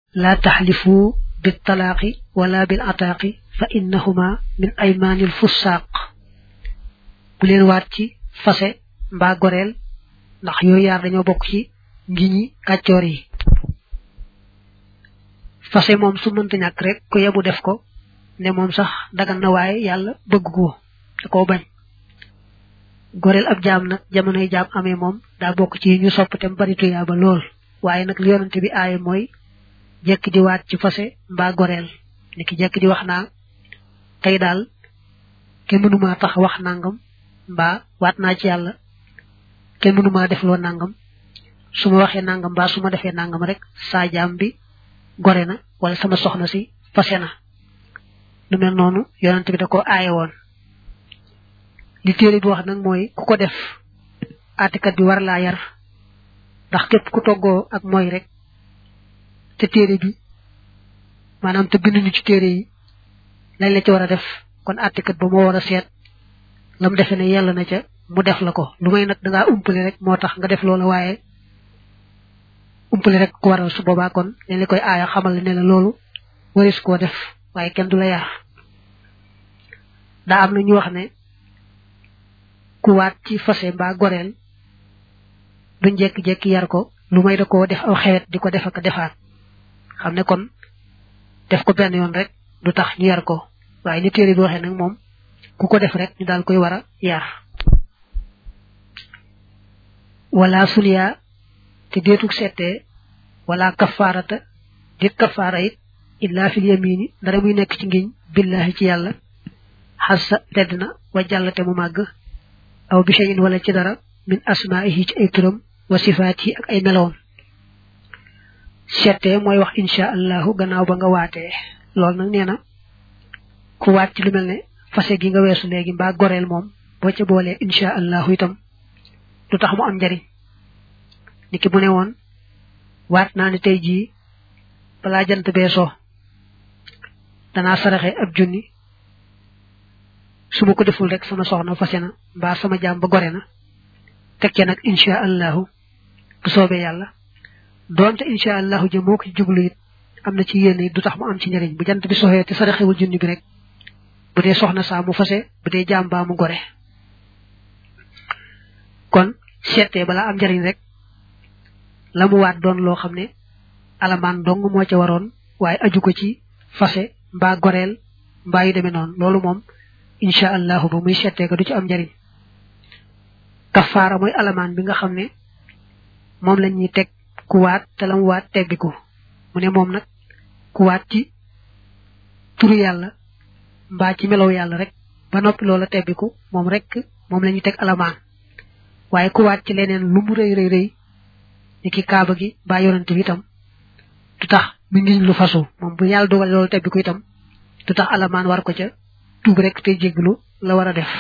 laa taxlifu bil talaaqi wala bil ataaqi fa innahuma min aymaanil fussaaq bu leen waat ci fase mbaa goreel ndax yooyu yaar dañoo bokk ci ngiñi kàccoor yi fase moom su mënta ñàkk rek ku yebu def ko ne moom sax dagan na waaye yàlla bëgg ko da koo bañ goreel ab jaam nag jamonoy jaam amee moom daa bokk ci ñu sopp te bari tuyaaba lool waaye nag li yonante bi aaye mooy jekk di waat ci fase mbaa goreel ni ki jekk di wax naa tey daal kenn mënumaa tax wax nangam mbaa waat naa ci yàlla kenn mënumaa def loo nangam su ma waxee nangam mbaa su ma defee nangam rek saa jaam bi gore na wala sama soxna si fase na lu mel noonu yonante bi da ko aaye woon li téere bi wax nag mooy ku ko def atikat bi war laa yar ndax képp ku toggoo ak mooy rek te téere bi maanaam te bind ñu ci téere yi lañ la ci war a def kon atikat ba moo war a seet lam defe ne yàlla na ca mu def la ko lu may nag dangaa umpale rek moo tax nga def loola waaye umpale rek ku waral su boobaa kon dañ la koy aaya xamal ne la loolu waris koo def waaye kenn du la yar daa am na ñu wax ne ku waat ci fase mbaa goreel duñ jekki-jekki yar ko lu may da koo def aw xewet di ko def ak defaat xam ne kon def ko benn yoon rek du tax ñu yar ko waaye ni téere bi waxee nag moom ku ko def rek ñu daal koy war a yar wala sulya te deetug settee wala kafaarata dit kafaara it illa fil yamini dara muy nekk ci ngiñ billahi ci yàlla xassa tedd na wa jàllate mu màgg aw bi shay'in wala ci dara min asmaa'ihi ci ay turam wa sifaatihi ak ay meloom settee mooy wax insha allahu gannaaw ba nga waatee loolu nag nee na ku waat ci lu mel ne fase gi nga weesu léegi mbaa goreel moom boo ca boolee insha allahu itam du tax mu am njariñ niki bu ne woon waat naa ne tey jii balaa jant bee soo danaa saraxe ab junni su ma ko deful rek sama soxna fase na mbaa sama jaam ba gore na tekkee nag insha allahu bu soobee yàlla doonte insha allahu jëm moo ko ci jublu it am na ci yéene it du tax mu am ci njariñ bu jant bi soxee te saraxewul junni bi rek bu dee soxna saa mu fase bu dee jaam baa mu gore kon seetee balaa am njariñ rek la mu waat doon loo xam ne alamaan dong moo ca waroon waaye aju ko ci fase mbaa goreel mbaa yu demee noonu loolu moom insha allahu ba muy seetee ko du ci am njariñ kafaara mooy alamaan bi nga xam ne moom la ñuy teg ku waat te la mu waat teggiku mu ne moom nag ku waat ci turu yàlla mbaa ci melow yàlla rek ba noppi loola teggiku moom rek moom la ñuy teg alamaan waaye ku waat ci leneen lu mu rëy rëy rëy ni ki kaaba gi mbaa yonante bi itam du tax mi ngiñ lu fasu moom bu yàlla dogal loolu teggiku itam du tax alamaan war ko ca tuub rek te jéglu la war a def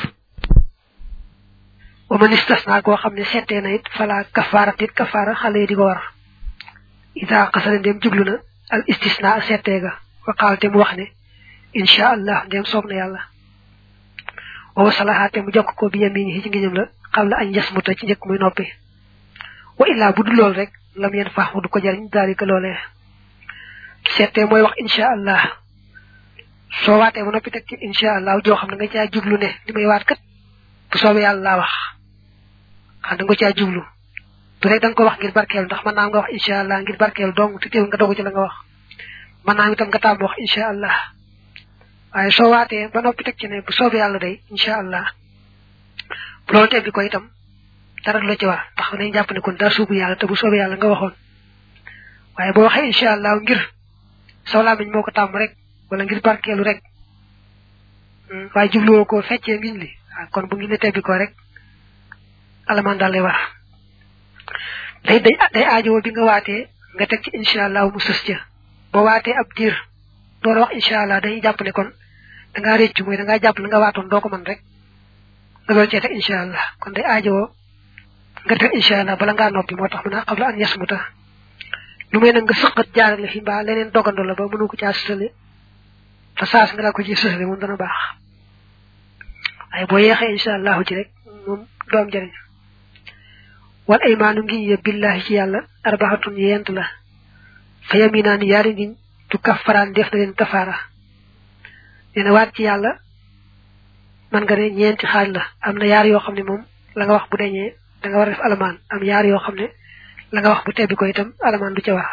wa man istasna koo xam ne settee na it fala kafaara it kafaara xale yi di ko war ida xasana ndem jublu na al istisna settee ga wa qaal te mu wax ne insha allah ndem soob na yàlla wa wasalaha te mu jokk ko bi yamini ci ngiñam la xam la añ yasmuta ci njëkk muy noppi wa illaa bu dul lool rek lam yen faax mu du ko jariñ daalika loolee settee mooy wax insha allah soo waatee ba noppi teg ci insha allah joo xam ne nga caa jublu ne li may waat kat bu soobee yàlla laa wax xam da nga caa jublu du rek da nga ko wax ngir barkeelu ndax mën naa nga wax insha allah ngir barkeelu dong te teewul nga dogu ci la nga wax mën naa itam nga tàmm wax insha allah waaye soo waatee ba noppi teg ci ne bu soobee yàlla day insha allah bu loolu tebbi ko itam dara du la ci war ndax nañ jàpp ne kon daa suubu yàlla te bu soobee yàlla nga waxoon waaye boo waxee insha allah ngir saw làmmiñ moo ko tàmm rek wala ngir barkeelu rek waaye jubluwoo ko feccee ngiñ li kon bu ngi ne tebbi ko rek alamaan daal lay war day day day aajowoo bi nga waatee nga teg ci incha allah mu sës ca boo waatee ab diir door a wax incha allah dañuy jàpp ne kon da ngaa réccu mooy da ngaa jàpp la nga waatoon doo ko mën rek nga doon cee teg incha allah kon day aajowoo nga teg incha allah bala ngaa noppi moo tax mën a xam la an yasmuta lu may nag nga sëqat jaarale fi mbaa leneen dogandoo la ba mënu ko caa sësale te saas nga la ko ci sësale moom dana baax waaye boo yeexee incha allahu ci rek moom doom jëriñ wal aymaanu ngi ye billahi ci yàlla arbaxatun yent la fa yaminaani yaari ngiñ tu kaffaraan def na leen kafaara nee na waat ci yàlla man nga ne ñeenti xaaj la am na yaar yoo xam ne moom la nga wax bu deñee da nga war a def alamaan am yaar yoo xam ne la nga wax bu tebbi ko itam alamaan du ca wax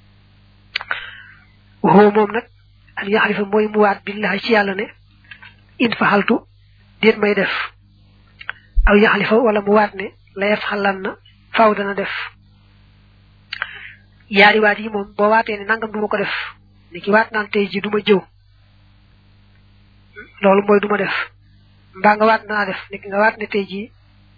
waxoo moom nag an yaxalifa mooy mu waat billahi ci yàlla ne in faxaltu déet may def aw yaxalifa wala mu waat ne la yef xalan na faaw dana def yaari waat yi moom boo waatee ne nangam duma ko def ni ki waat naan tey ji duma jëw loolu mooy duma def mbaa nga waat naa def ni ki nga waat ne tey ji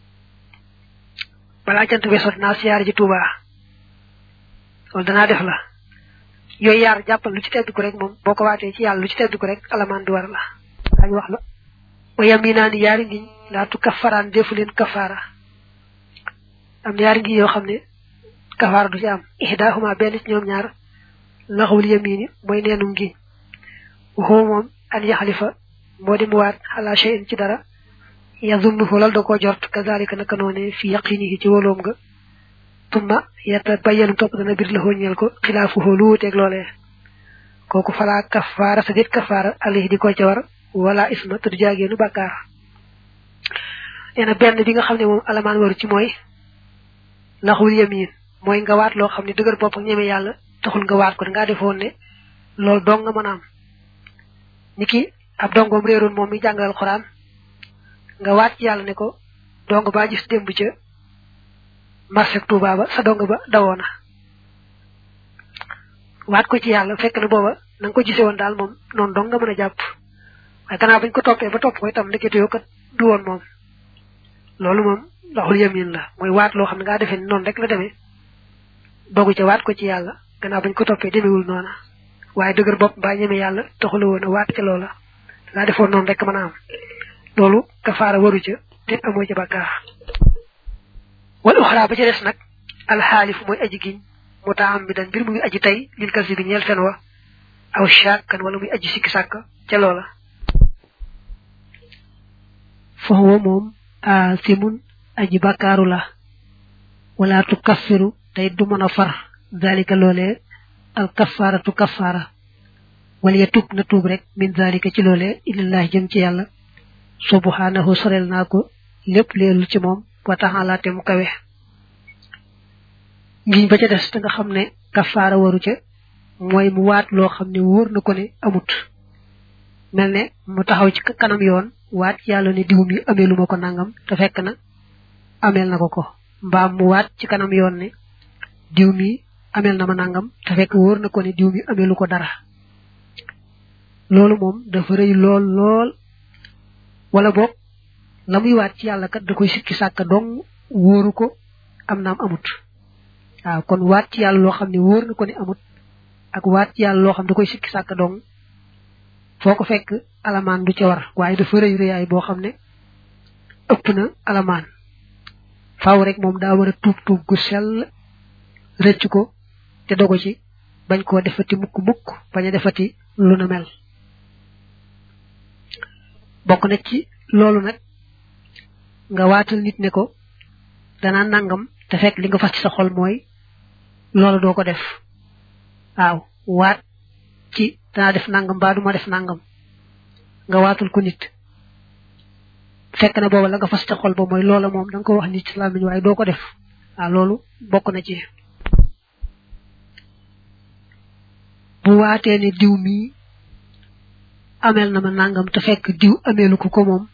balaa jant beesoo dinaa siyaar ji Tuuba loolu danaa def la yooyu yaar jàppal lu ci tedd ko rek moom boo ko waatee ci yàlla lu ci tedd ko rek alamaan du war la dañ wax la wa yaminaani yaari ngiñ laatu kafaraan defu leen kafaara am na yaari ngiñ yoo xam ne kafaara du ci am ihdaahuma benn ci ñoom ñaar laxawul yamini mooy neenu ngiñ waxoo moom an yaxalifa moo di mu waat xalaa shay'in ci dara yazunnuhu lal da koo jort kazalika naka noone fi yaqinihi ci wóoloom nga tumma yetta bayyanu topp dana bir la ñeel ko xilaafuhu lu wuteeg loolee kooku falaa kafaara sa dit kafaara alayhi di ko ca war wala isma te du jaageenu bàkkaar nee na benn bi nga xam ne moom alamaan waru ci mooy laxul yamin mooy nga waat loo xam ne dëgër bopp ak ñeme yàlla taxul nga waat ko dangaa defoon ne loolu dong nga mën a am ni ki ab dongoom réeroon moom mi jàngal alxuraan nga waat ci yàlla ne ko dong baa gis démb ca marché Touba ba sa dong ba dawoona waat ko ci yàlla fekk na booba na nga ko gisee woon daal moom noonu dong nga mën a jàpp waaye gannaaw bañ ko toppee ba topp ko itam ndekete yoo kat du woon moom loolu moom laxul yamin la mooy waat loo xam ne ngaa defee ni noonu rek la demee dogu ca waat ko ci yàlla gannaaw bañ ko toppee demewul noona waaye dëgër bopp mbaa ñeme yàlla taxula woon a waat ca loola ngaa defoon noonu rek mën a am loolu kafaara waru ca te amoo ca bàkkaar wal uxra ba ca des nag alxaalif mooy aji giñ mu taam mi dan mbir mu ngi aji tey lil kasi bi ñeel fen wa aw shakkan wala muy aji sikki sàkk ca loola fahuwa moom aasimun aji bàkkaaru la wala tu kaffiru tey du mën a far zalika loolee al kafaaratu kafaara wala ya tub na tuub rek min zalika ci loolee ilallahi jëm ci yàlla subhanahu sorel naa ko lépp leelul ci moom wa taxalaa te mu kawe ngiñ ba ca des te nga xam ne kafaara waru ca mooy mu waat loo xam ne wóor na ko ne amut mel ne mu taxaw ci kanam yoon waat yàlla ne diw mi ameelu ma ko nangam te fekk na ameel na ko ko mbaam mu waat ci kanam yoon ne diw mi ameel na ma nangam te fekk wóor na ko ne diw mi ameelu ko dara loolu moom dafa rëy lool lool wala boog la muy waat ci yàlla kat da koy sikki sàkka dong wóoru ko am naam amut waaw kon waat ci yàlla loo xam ne wóor na ko ne amut ak waat ci yàlla loo xam da koy sikki sàkka dong foo ko fekk alamaan du ca war waaye dafa rëy rëyaay boo xam ne ëpp na alamaan faaw rek moom daa war a tuub tuub gu sell rëcc ko te dogo ci bañ koo defati mukk mukk bañ a defati lu na mel bokk na ci loolu nag nga waatal nit ne ko danaa nangam te fekk li nga fas ci sa xol mooy loolu doo ko def waaw waat ci danaa def nangam mbaa duma def nangam nga waatul ko nit fekk na booba la nga fas ci sa xol ba mooy loola moom da nga ko wax nit ci làmmiñ waaye doo ko def waaw loolu bokk na ci bu waatee ne diw mii ameel na ma nangam te fekk diw ameelu ko ko moom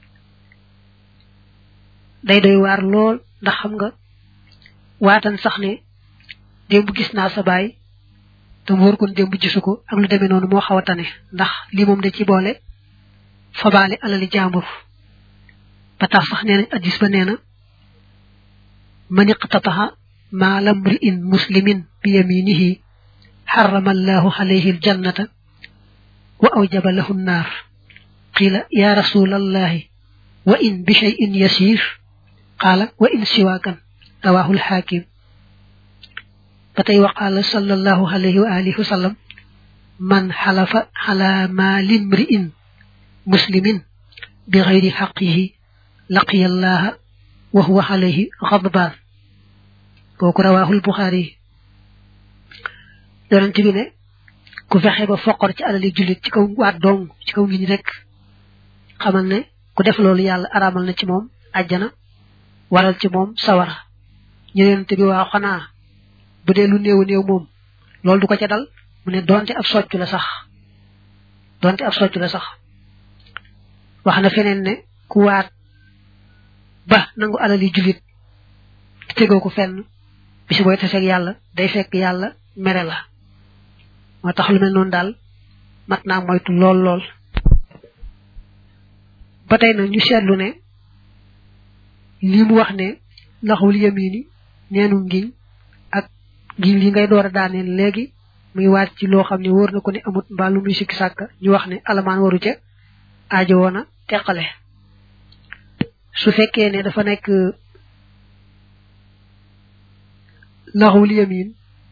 day doy waar lool ndax xam nga waatan sax ne démb gis naa sa baay te mu wóor kon démb gisu ko ak lu demee noonu moo xaw a tane ndax li moom da ci boole fabaale alali jàmbur ba tax sax nee nañ addis ba nee na man iqtataha maala mri'in muslimin bi yaminihi حرم الله عليه الجنة وأوجب له النار قيل يا رسول الله وإن بشيء يسير قال وإن سواكا رواه الحاكم فتي وقال صلى الله عليه وآله وسلم من حلف على مال امرئ مسلم بغير حقه لقي الله وهو عليه غضبان كوك رواه البخاري yonent bi ne ku fexe ba foqor ci alali jullit ci kaw waat dong ci kaw ngi ñi rek xamal ne ku def loolu yàlla araamal na ci moom àjjana waral ci moom sawara ñu yonent bi waa xanaa bu dee lu néew néew moom loolu du ko ca dal mu ne donte ab soccu la sax donte ab soccu la sax wax na feneen ne ku waat ba nangu alali jullit tegoo ko fenn bisi booy taseeg yàlla day fekk yàlla mere la moo tax lu mel noonu daal mat naa moytu lool lool ba tey nag ñu seetlu ne lii mu wax ne laxul yamini neenu ngiñ ak ngiñ li ngay door a daaneel léegi muy waat ci loo xam ne wóor na ko ne amut mbaa lu muy sikki sàkk ñu wax ne alamaan waru ca aajo woon a teqale su fekkee ne dafa nekk laxul yamin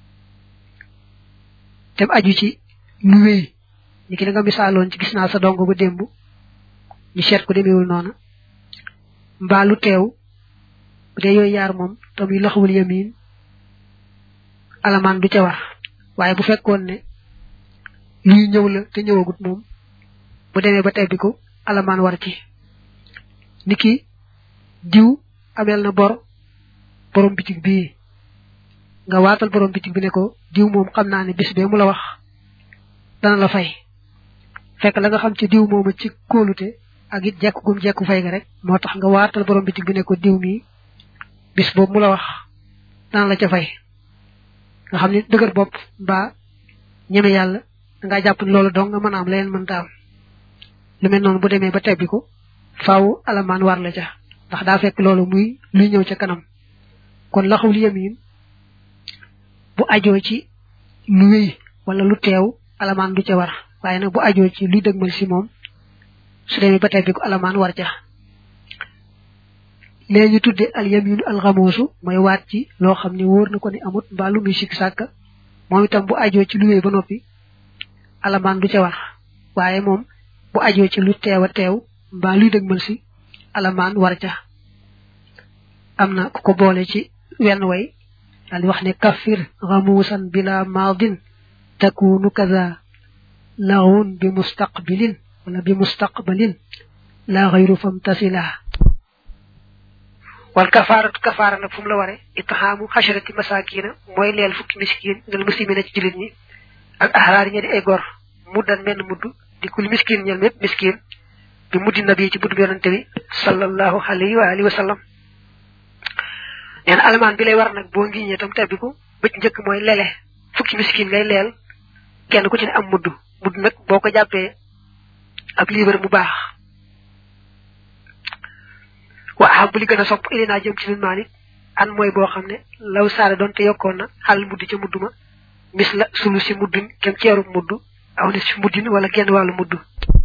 te aju ci lu wéy ni ki da nga misaaloon ci gis naa sa dong ba démb ñu seet ko demeewul noona mbaa lu teew bu dee yooyu yaar moom te muy laxawul yamin alamaan du ca war waaye bu fekkoon ne luy ñëw la te ñëwagut moom bu demee ba tebbi ko alamaan war ci niki diw amel na bor borom bitig bii nga waatal borom bitig bi ne ko diw moom xam naa ne bis bee mu la wax dana la fay fekk la nga xam ci diw mooma ci kóolute ak it jekku gum jekku fay ga rek moo tax nga waatal borom bitig bi ne ko diw mii bis boobu mu la wax dana la ca fay nga xam ne dëgër bopp mbaa ñeme yàlla dangaa jàpp ne loolu dong nga mën a am leneen mën ta am lu mel noonu bu demee ba tebbi ko faaw alamaan war la ca ndax daa fekk loolu muy luy ñëw ca kanam kon laxul yamin bu ajoo ci lu wéy wala lu teew alamaan du ca war waaye nag bu ajoo ci luy dëgmal si moom su demee ba tebbi ko alamaan war ca léegi ñu tudde al yaminu al xamoosu mooy waat ci loo xam ne wóor na ko ne amut mbaa lu muy sikk sàkk moom itam bu ajoo ci lu wéy ba noppi alamaan du ca war waaye moom bu ajoo ci lu teew a teew mbaa luy dëgmal si alamaan war ca am na ku ko boole ci wenn way daal di wax ne kafir xamuusan bila maadin takunu kaza laxun bi mustaqbilin wala bi mustaqbalin la xayru fam tasila wal kafaaratu kafaara nag fu mu la ware itxaamu xasharati masakina mooy leel fukki miskin ngel muslimina ci julit ñi ak ahraar ña di ay gor muddan menn mudd di kul miskin ñel mépp miskin bi muddi nabi ci buddu yonante bi sallallahu alayhi wa alihi wa sallam nee na alamaan bi lay war nag boo ngiñee tam tebbi ko bëcc njëkk mooy lele fukki miskin ngay leel kenn ku ci ne am mudd mudd nag boo ko jàppee ab liibar mu baax wa ahab li gën a sopp ilinaa jëm ci nun maa nit an mooy boo xam ne law saara doon te yokkoon na xal mudd ca mudd ma mis la sulu si muddin kem ceeru mudd aw ni si muddin wala genn wàllu mudd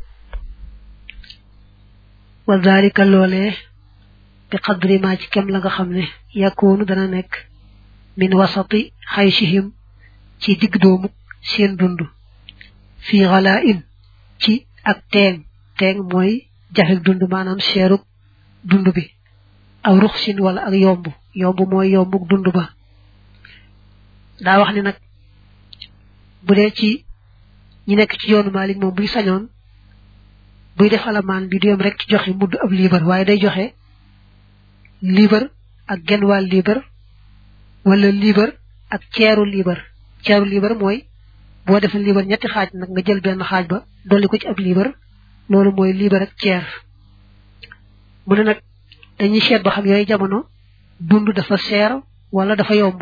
wa zalika loolee bi qadri ma ci kem la nga xam ne yakkoonu dana nekk min wasati xaysihim ci digg doomu seen dund fii xalaa in ci ak teeng teeng mooy jafek dund maanaam seeruk dund bi aw ruxsin wala ak yomb yomb mooy yombuk dund ba daa wax ni nag bu dee ci ñi nekk ci yoonu Maalik moom buy sañoon buy def alamaan bi du yem rek ci joxe mudd ab liibar waaye day joxe liibar ak genn wàll liibar wala liibar ak ceeru liibar ceeru liibar mooy boo defee liibar ñetti xaaj nag nga jël benn xaaj ba dolli ko ci ab liibar loolu mooy liibar ak ceer mu ne nag dañuy seet ba xam yooyu jamono dund dafa seer wala dafa yomb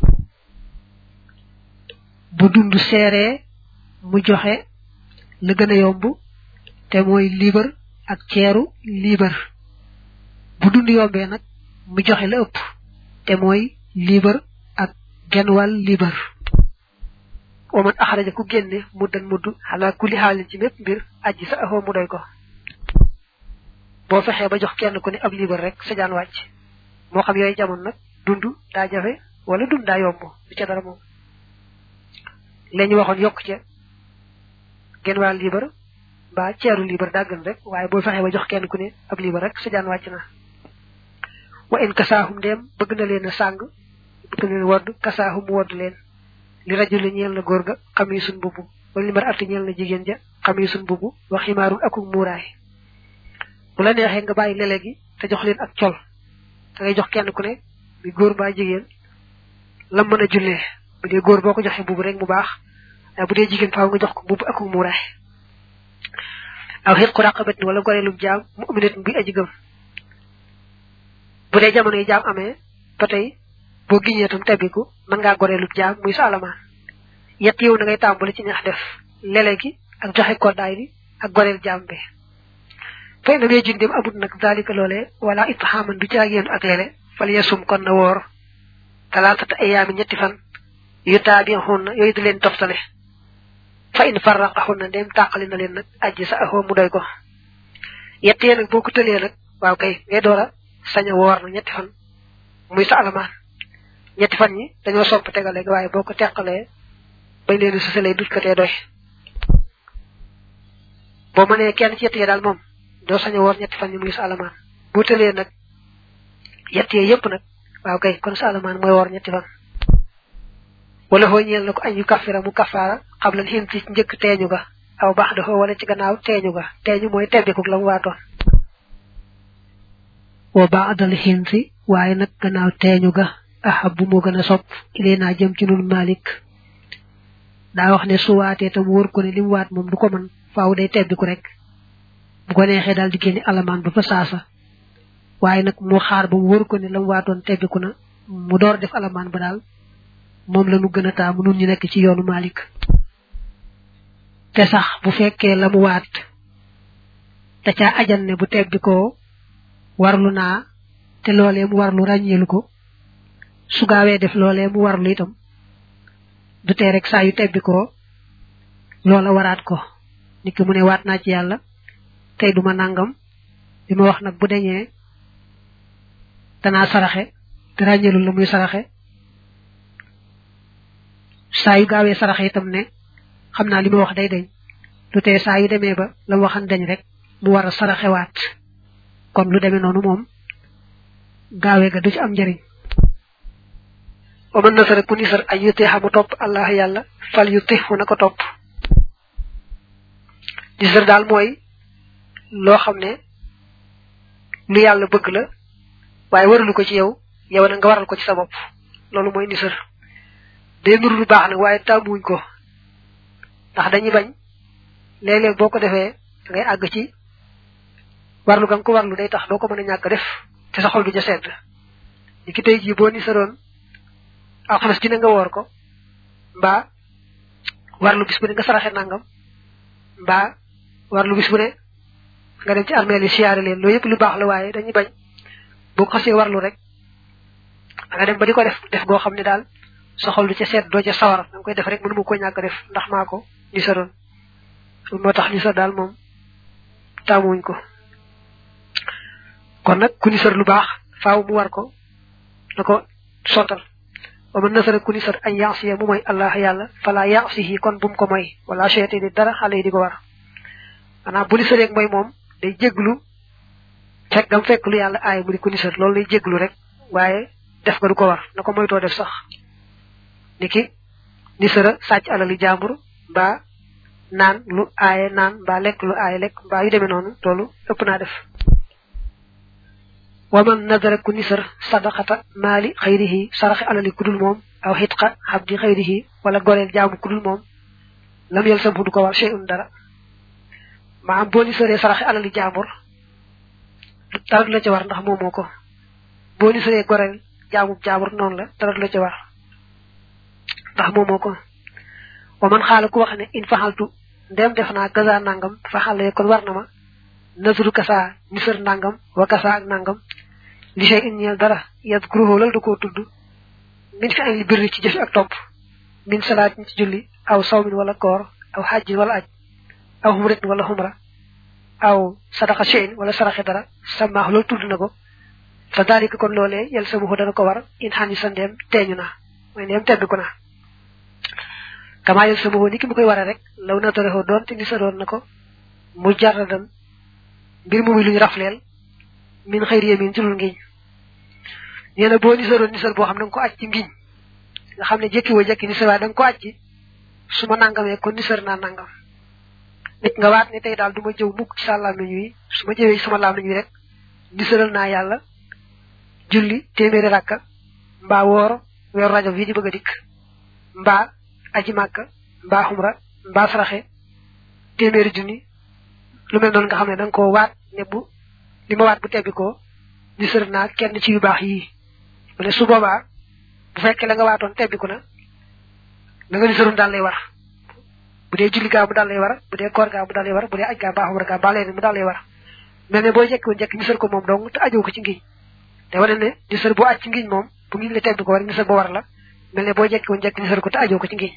bu dund seeree mu joxe la gën a yomb te mooy liibar ak ceeru liibar bu dund yombee nag mu joxe la ëpp te mooy liibar ak genn wàll liibar waman axaraja ku génne muddan mudd xalaa kulli xaalin ci mépp mbir aji sa axoo mu doy ko boo fexee ba jox kenn ku ne ab liibar rek sa jaan wàcc moo xam yooyu jamono nag dund daa jafe wala dund daa yomb du ca dara moom la ñu waxoon yokk ca genn wàll liibar mbaa ceeru liibar daa gën rek waaye boo fexee ba jox kenn ku ne ab liibar rek sa jaan wàcc na wa in kasaahum ndeem bëgg na leen a sàng bëgg na leen wodd kasaahum wodd leen li rajul ñeel na góor ga xamisun bubu wala li mar atti ñeel na jigéen ja xamisun bubu wa ximaarun akuk muuraay bu la neexee nga bàyyi lele gi te jox leen ak col da ngay jox kenn ku ne bi góor mbaa jigéen lam mën a jullee bu dee góor boo ko joxee bubu rek mu baax waaye bu dee jigéen faaw nga jox ko bubu akuk muuraay aw xit ku raqabat wala goreelub jaam mu uminat bi aji gëm bu dee jamono yi jaam amee ba tey boo giñee tam tebbiku mën ngaa goreelub jaam muy sa alamaan yett yow na ngay tàmbali ci neex def lele gi ak joxe koddaay bi ak goreel jaam bi fay na mee jundim amut nag dalika loolee wala itxaaman du caagéenu ak lele fal yasum kon na woor talaatata ayaami ñetti fan yu taabi xun na yooyu di leen toftale fa in farraqahun na ndem tàqali na leen nag ajji sa axoo mu doy ko yett yee nag boo ko tëlee nag waaw kay ngay door a sañ a woor na ñetti fan muy sa alamaan ñetti fan ñi dañoo sopp tegale waaye boo ko teqalee bañ leen susalee dut ko tee doy boo mënee kenn ci yett yee daal moom doo sañ a woor ñetti fan ñi muy sa alamaan boo tëlee nag yett yee yëpp nag waaw kay kon sa alamaan mooy woor ñetti fan wala xoo ñeel na ko añ yu kafira mu kafaara xam lan xin ci njëkk teeñu ga aw baax dafa wala ci gannaaw teeñu ga teeñu mooy tebbikuk la mu waatoon wa baadal xin si waaye nag gannaaw teeñu ga ahab bu moo gën a sopp ilee naa jëm ci nun malik daa wax ne su waatee tam wóor ko ne li mu waat moom du ko mën faaw day tebbiku rek bu ko neexee daal di génne alamaan ba fa saasa waaye nag mu xaar ba mu wóor ko ne la mu waatoon tebbiku na mu door def alamaan ba daal moom la nu gën a taamu nun ñu nekk ci yoonu Malik te sax bu fekkee la mu waat te caa ajan ne bu tebbi ko warlu naa te loolee mu warlu ràññeelu ko su gaawee def loolee mu warlu itam du tee rek saa yu tebbi ko loola waraat ko nit ki mu ne waat naa ci yàlla tey duma nangam li ma wax nag bu deñee danaa saraxe te ràññeelu la muy saraxe saa yu gaawee saraxe itam ne xam naa li ma wax day deñ lu tee saa yu demee ba la mu waxan dañ rek mu war a saraxewaat kon lu demee noonu moom gaawee ga du ci am njëriñ wa man nasara ku nisar ay yu teexa mu topp allah yàlla fal yu teexu na ko topp nisar daal mooy loo xam ne lu yàlla bëgg la waaye waralu ko ci yow yow na nga waral ko ci sa bopp loolu mooy nisar day nuru lu baax nag waaye tàmmuwuñ ko ndax dañuy bañ léeg-léeg boo ko defee da ngay àgg ci warlu ga nga ko warlu day tax doo ko mën a ñàkk def te sa xol du ja sedd ni ki tey jii boo ni saroon alxames dina nga woor ko mbaa warlu bis bu ne nga saraxe nangam mbaa warlu bis bu ne nga dem ci armeel yi siyaare leen loolu yëpp lu baax la waaye dañuy bañ boo ko xasee warlu rek nga dem ba di ko def def goo xam ne daal sa xol du ca seet doo ca sawar da nga koy def rek mënu ma ko ñàkk def ndax maa ko ni saroon moo tax ni sa daal moom taamuwuñ ko kon nag ku ni sar lu baax faaw mu war ko na ko sottal wa man nasara ku ni sar añ yaasiya mu mooy allah yàlla fala yaasihi kon bum ko moy wala cheyte ni dara xale yi di ko war maanaam bu ni sareeg mooy moom day jéglu fekk gam fekk lu yàlla aay mu di ku ni sar loolu lay jéglu rek waaye def nga du ko war na ko moytoo def sax niki ni sara sàcc alali jàmbur mbaa naan lu aaye naan mbaa lekk lu aaye lekk mbaa yu demee noonu loolu ëpp naa def waman nadara ku nisar sadaqata maali xayrihi saraxe alali kudul moom aw xitqa xabdi xayrihi wala goreel jaamu kudul moom lam yel sam du ko war shay'un dara maam boo nisaree saraxe alali jaambur dara du la ca war ndax moomoo ko boo nisaree goreel jaamu jaambur noonu la dara du la ca war ndax moomoo ko wa man xaala ku wax ne in faxaltu ndem def naa gaza nangam faxale kon war na ma nasru kasa nisar nangam wa kasa ak nangam li sey in ñeel dara yad kuruhoo lal da koo tudd min fi ay birri ci jëfi ak topp min salaat ci julli aw sawmin wala koor aw xajjin wala aj aw xumratin wala xumra aw sadaqa cheyin wala saraxe dara samaax loolu tudd na ko fa daalika kon loolee yel sa muxu dana ko war in xani sa ndeem teeñu na mooy ndeem tedd ko na kama yel sa muxu ni ki mu koy waree rek law na torexoo doon te ni sa doon na ko mu jarradan mbir mu muy lu ñu rafleel min xëyri yamin ci lul ngiñ nee na boo nisaroon nisar boo xam ne nga ko aj ci ngiñ nga xam ne jekki woo jekki nisar waaye da nga ko àcc su ma nangamee kon nisar naa nangam nit nga waat ne tey daal du ma jëw mukk ci sa làmmiñ wi su ma jëwee sama làmmiñ wi rek nisaral naa yàlla julli téeméeri rakka mbaa woor weeru rajo bii di bëgg a dikk mbaa aji màkka mbaa xumra mbaa saraxe téeméeri junni lu mel noonu nga xam ne da nga koo waat ne bu li ma waat bu tebbi ko nisar naa kenn ci yu baax yii mu ne su boobaa bu fekkee la nga waatoon tebbiku na la nga nisaroon daal lay war bu dee julli gaa mu daal lay war bu dee koor gaa mu daal lay war bu dee aj gaa baa xumra gaa baa leen mu daal lay war mel ne boo jekki woon jekki nisar ko moom dong te ajoo ko ci ngiñ te wane ne nisar boo aj ci ngiñ moom bu ngiñ la tebbi ko war nisar ba war la mel ne boo jekki woon jekki nisar ko te ajoo ko ci ngiñ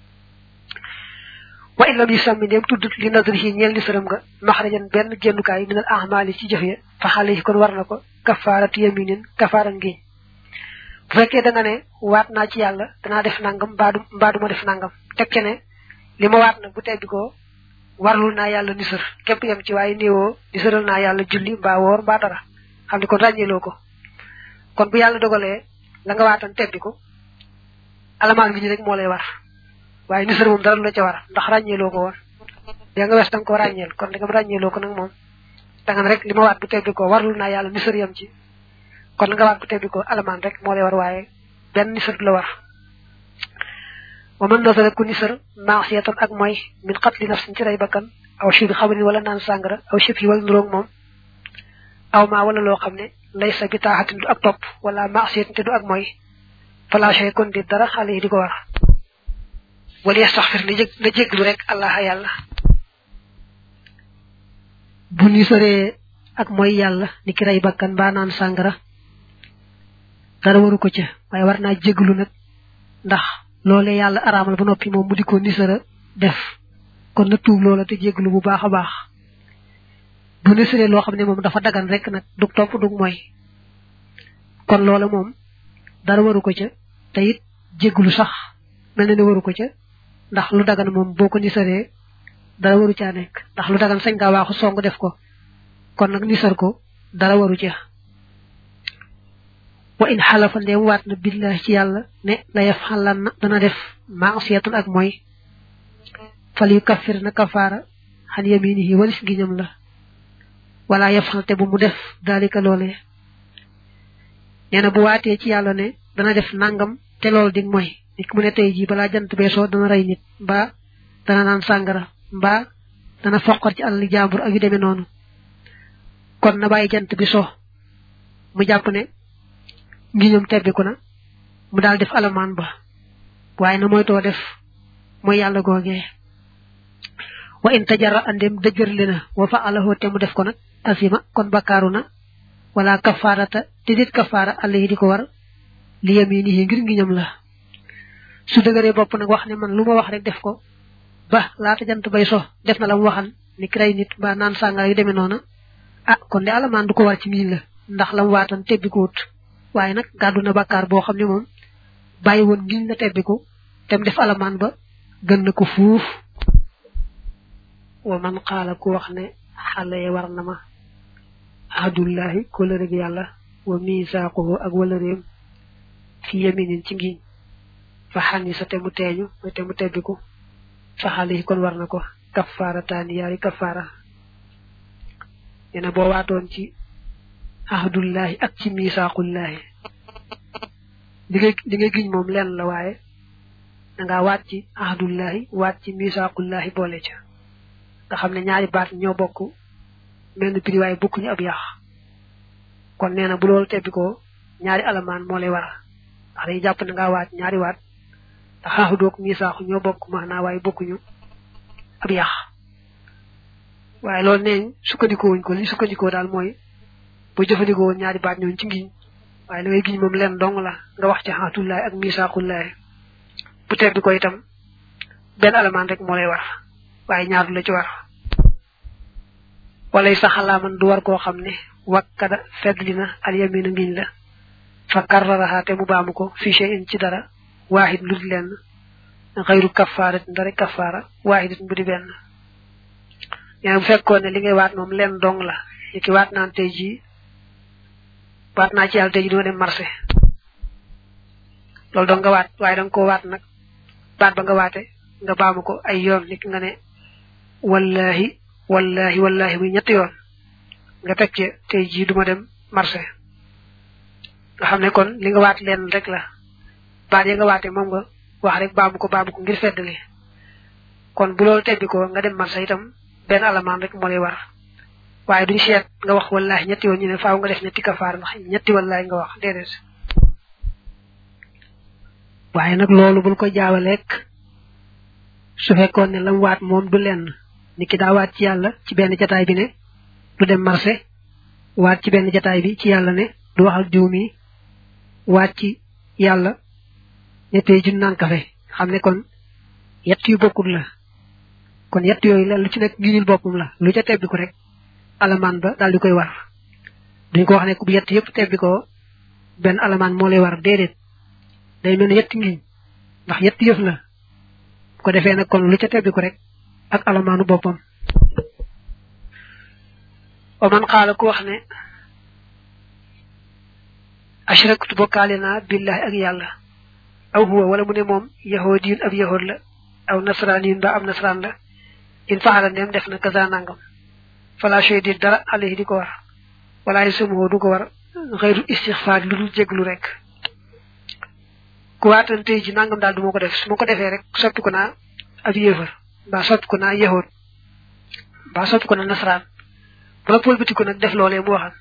wa illam yi sàmmi ndéem tudd li nadri yi ñeel nisaram nga maxrajan benn génnukaay minal ahmaali ci jëf ya fa xale yi kon war na ko kafaaratu yaminin kafaara ngiñ bu fekkee da nga ne waat naa ci yàlla danaa def nangam mbaadu mbaadu ma def nangam teg ce ne li ma waat nag bu tebbi ko warlul naa yàlla nisar képp yem ci waaye néewoo nisaral naa yàlla julli mbaa woor mbaa dara xam ne kon ràññeeloo ko kon bu yàlla dogalee la nga waatan tebbi ko alamaan bi ñu rek moo lay war waaye nisar moom dara lu la ca war ndax ràññeeloo ko woon yaa nga wes da nga ko ràññeel kon da nga ràññeeloo ko nag moom da nga ne rek li ma waat bu tebbi ko warlul naa yàlla nisar yem ci kon la nga waat bu tebbi ko alamaan rek moo lay war waaye benn nisar du la war wa man nasara ku nisar maasiyatan ak mooy min qatli nafsin ci rey bakkan aw shurbi xamrin wala naan sàngara aw shib yi wala nuroog moom aw maa wala loo xam ne lay sa bi taaxatin du ak topp wala maasiyatin te du ak mooy falaashe kon di dara xale yi di ko war wala yastaxfir na jég na jéglu rek allah yàlla bu nisaree ak mooy yàlla ni ki rey bakkan mbaa naan sàngara dara waru ko ca waaye war naa jéglu nag ndax loole yàlla araamal ba noppi moom mu di ko nisara def kon na tuub loola te jéglu bu baax a baax bu nisaree loo xam ne moom dafa dagan rek nag dug topp dug mooy kon loola moom dara waru ko ca te it jéglu sax mel na ne waru ko ca ndax lu dagan moom boo ko nisaree dara waru caa nekk ndax lu dagan sañ ngaa waaxu song def ko kon nag nisar ko dara waru ca wa in xalafa ndeem waat na billahi ci yàlla ne la yaf xalan na dana def maasiyatun ak mooy fal yu kaffir na kafaara xan yaminihi walis ngiñam la wala yaf xalte bu mu def daalika loolee nee na bu waatee ci yàlla ne dana def nangam te loolu dig mooy nit mu ne tey jii balaa jant bee soo dana rey nit mbaa dana naan sàngara mbaa dana foqar ci àll jàmbur ak yu demee noonu kon na bàyyi jant bi so mu jàpp ne ngi ñoom tebbiku na mu daal def alamaan ba waaye na moytoo def mooy yàlla googee wa in tajara andem dëjërli na wa fa alahoo te mu def ko nag asima kon bakkaaru na wala kafaarata te dit kafaara àll yi di ko war li yaminihi ngir ngi ñoom la su dëgëree bopp nag wax ne man lu ma wax rek def ko ba laata jant bay so def na la mu waxan ni ki rey nit mbaa naan sàngara yu demee noona ah kon de alamaan du ko war ci miin la ndax la mu waatan tebbi ko wut waaye nag gàddu na bàkkaar boo xam ne moom bàyyi woon ngiñ la tebbiku tem def alamaan ba gën na ko fuuf wa man xaala ku wax ne xale yi war na ma ahdullahi kóllëre gi yàlla wa misaaquhu ak wëlëreem fi yaminin ci ngiñ fa xani sa te mu teeñu mooy te mu tebbiku fa xale yi kon war na ko kafaara taani yaari kafaara nee na boo waatoon ci ahdullahi ak ci misaaqullahi li ngay li ngay giñ moom lenn la waaye dangaa waat ci ahdullahi waat ci misaaqullahi boole ca nga xam ne ñaari baat ñoo bokk mel ni prix waaye bokkuñu ab yàq kon nee na bu loolu tebbi ko ñaari alamaan moo lay war ndax dañuy jàpp ne ngaa waat ñaari waat ndax ahdoog misaaxu ñoo bokk maanaa waaye bokkuñu ab yàq waaye loolu nee sukkandikoo wuñ ko li sukkandikoo daal mooy boo jëfandikoo woon ñaari baat ñooñu ci ngiñ waaye la ngay giñ moom leen dong la nga wax ci xaatullaay ak misaaqullaay bu tebbi ko itam benn alamaan rek moo lay war waaye ñaar du la ci war walay sa xalaaman du war koo xam ne wakkada feddli na al yamina ngiñ la fa karraraha te mu baamu ko fi shay'in ci dara waahid lu di lenn xayru kafaarat ndare kafaara waahidit bu di benn ñene bu fekkoon ne li ngay waat moom leen dong la ni ki waat naan tey jii waat naa ci yàlla tey ji duma dem marché loolu dong nga waat waaye danga koo waat nag baat ba nga waate nga baamu ko ay yoon nit nga ne wallahi wallahi wallahi muy ñetti yoon nga teg ci tey jii duma dem marché nga xam ne kon li nga waat leen rek la baat ya nga waate moom nga wax rek baamu ko baamu ko ngir feddali kon bu loolu tebbi ko nga dem marché itam benn alamaan rek moo lay war waaye duñ seet nga wax wallahi ñetti yoon ñu ne faaw nga def ñetti kafaar ndax ñetti wallahi nga wax déedéet waaye nag loolu bul ko jaawaleek su fekkoon ne lam waat moom du lenn ni ki daa waat ci yàlla ci benn jataay bi ne du dem marché waat ci benn jataay bi ci yàlla ne du waxal diw mi waat ci yàlla ne tey jun naan kafe xam ne kon yett yu bokkul la kon yett yooyu la lu ci nekk giñul boppam la lu ca tebbi ko rek alamaan ba daal di koy war duñ ko wax ne ku bu yett yëpp tebbi ko benn alamaan moo lay war déedéet day mel ne yetti ngiñ ndax yett yëf la ko defee nag kon lu ca tebbi ko rek ak alamaanu boppam o man xaala ku wax ne ashraktu bokkaale naa billahi ak yàlla aw huwa wala mu ne moom yahudiyun ab yahud la aw nasraniyun ba ab nasran la in faxala ndeem def na kaza nangam fala shay di dara alayhi di ko war wala yasumuhu du ko war xëyru istixfaar lu dul jéglu rek ku waatan tey ji nangam daal du ma ko def su ma ko defee rek soppi ko naa ab yéefar mbaa soppi ko naa yahud mbaa soppi ko naa nasaraan ba pëlbati ko nag def loolee mu waxan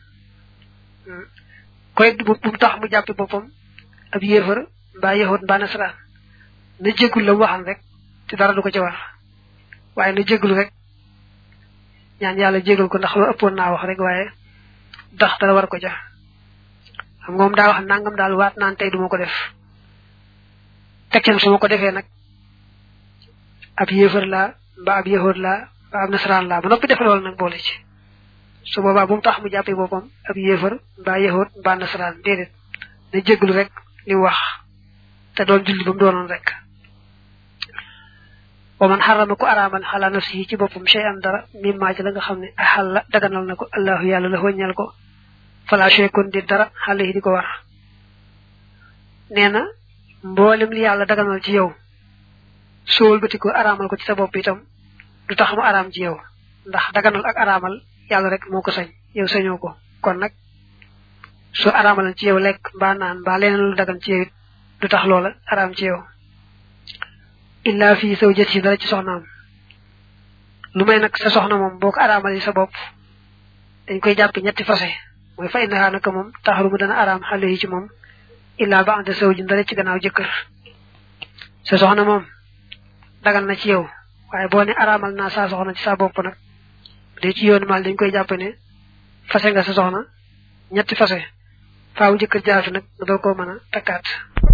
koy bu mu tax mu jàppe boppam ab yéefar mbaa yahud mbaa nasaraan na jégul la mu waxan rek te dara du ko ca war waaye na jéglu rek ñaan yàlla jégal ko ndax loo ëppoon naa wax rek waaye ndax dara war ko ja xam nga moom daa wax nangam daal waat naan tey duma ko def tekkam su ma ko defee nag ab yéefar laa mbaa ab yahud laa mbaa ab nasaraan laa ba noppi def loolu nag boole ci su boobaa bu mu tax mu jàppee boppam ab yéefar mbaa yahud mbaa nasaraan déedéet na jéglu rek li wax te doon julli ba mu doonoon rek wa man xarama ko araamal xala nafsi yi ci boppam shay an dara mimmaa ci la nga xam ne axal la daganal na ko allahu yàlla la wëññal ko fala shay kon di dara xale yi di ko war nee na mboolem li yàlla daganal ci yow soo wëlbati ko araamal ko ci sa bopp itam du tax mu araam ci yow ndax daganal ak araamal yàlla rek moo ko sañ yow sañoo ko kon nag soo araamalan ci yow lekk mbaa naan mbaa leneen lu dagan ci yow it du tax loola araam ci yow illa fii saw jët si dara ci soxnaam lu may nag sa soxna moom boo ko araamali sa bopp dañ koy jàpp ñetti fase mooy fa innahaa naka moom taxarumu dana araam xale yi ci moom illa ba ante saw ji dara ci gannaaw jëkkër sa soxna moom dagal na ci yow waaye boo ne araamal naa saa soxna ci sa bopp nag de ci yoonu mal dañ koy jàpp ne fase nga sa soxna ñetti fase faaw jëkkër jaafi nag nga doo koo mën a takkaat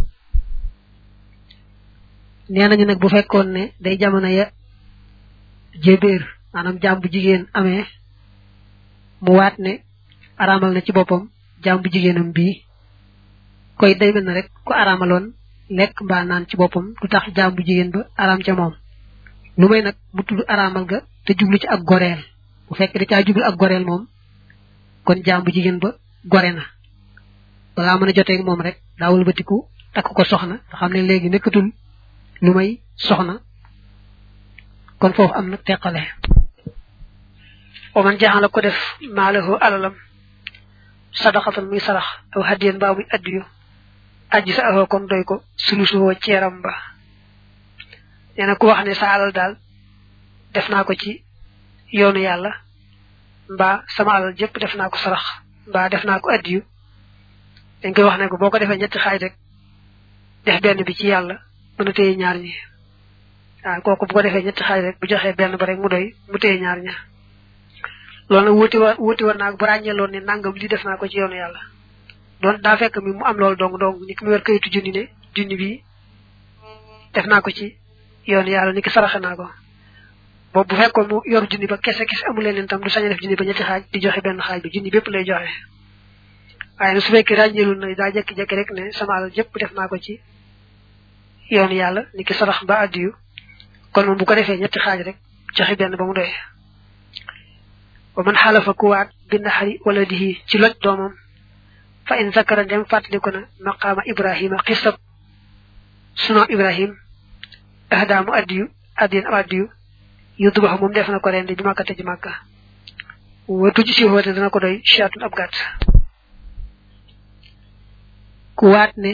nee nañu nag bu fekkoon ne day jamono ya jébéer maanaam jaam bu jigéen amee mu waat ne araamal na ci boppam jaam bu jigéenam bii koy day mel na rek ku araamaloon lekk mbaa naan ci boppam du tax jaam bu jigéen ba araam ca moom lu may nag mu tudd araamal ga te jublu ci ak goreel bu fekk da caa jublu ak goreel moom kon jaam bu jigéen ba gore na balaa mën a joteeg moom rek daawul batiku takk ko soxna nga xam ne léegi nekkatul lu may soxna kon foofu am na teqale oman jaxala ko def maalahu alalam sadaxatan muy sarax aw hadiyan baa muy addiyu aji sa ahoo kon doy ko sulusuwoo ceeram ba nee na ku wax ne sa alal daal def naa ko ci yoonu yàlla mbaa sama alal jëpp def naa ko sarax mbaa def naa ko addiyu dañ koy wax ne ko boo ko defee ñetti xaaj rek def benn bi ci yàlla mën a téye ñaar ñi waaw kooku bu ko defee ñetti xaaj rek bu joxee benn ba rek mu doy mu téye ñaar ña loolu nag wuti wa wuti war naa bu ràññeeloon ne nangam li def naa ko ci yoonu yàlla doon daa fekk mi mu am loolu dong dong ni ki mu wer kayitu junni ne junni bi def naa ko ci yoonu yàlla ni ki saraxe naa ko boobu bu fekkoon mu yor junni ba kese kese amu leen tam du sañ a def junni ba ñetti xaaj di joxe benn xaaj bi junni bépp lay joxe waaye nag su fekkee ràññeelul na daa jekki-jekki rek ne sama alal jëpp def naa ko ci yoonu yàlla ni ki sarax ba addiyu kon moom bu ko defee ñetti xaaj rek joxe benn ba mu doy wa man xalafa ku waat bi naxari wala dihi ci loj doomam fa in zakara dem fàttaliku na maqaama ibrahima xisab sunu ibrahim ahdaamu addiyu addiyan ab addiyu yuddu bax moom def na ko rendi bi màkkate ci màkka watu ci siwoote dana ko doy chaatun ab gàtt ku waat ne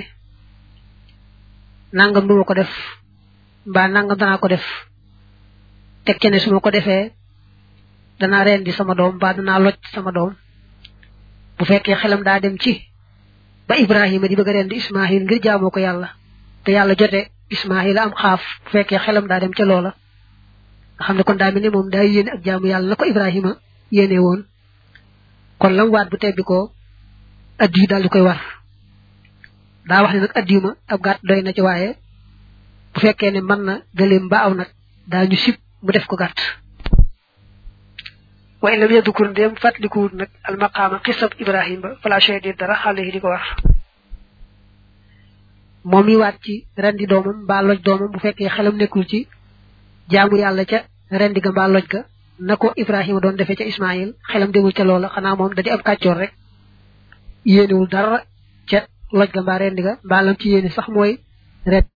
nangam duma ko def mbaa nangam danaa ko def teg ca ne su ma ko defee danaa rendi sama doom mbaa danaa loj sama doom bu fekkee xelam daa dem ci ba ibrahima di bëgg a rendi ismaahil ngir jaamoo ko yàlla te yàlla jote ismaahil am xaaf bu fekkee xelam daa dem ca loola nga xam ne kon daa mel ne moom daa yéene ak jaamu yàlla na ko ibrahima yéene woon kon lam waat bu tebbi ko addi yu daal di koy war daa wax ne nag addiyu ma ab gàtt doy na ci waaye bu fekkee ne mën na gëleem ba aw nag daa ñu sib mu def ko gàtt wa in lam yadkur ndéem fàttalikuwut nag almaqaama xisab ibrahim ba fala shay di dara xale yi di ko war moom mi waat ci rendi doomam mbaa loj doomam bu fekkee xelam nekkul ci jaamu yàlla ca rendi ga mbaa loj ga na ko ibrahima doon defee ca ismail xelam demul ca loola xanaa moom da di ab kàccoor rek yéenewul dara ca loj ga mbaa rendi ga mbaa lam ci yéene sax mooy ret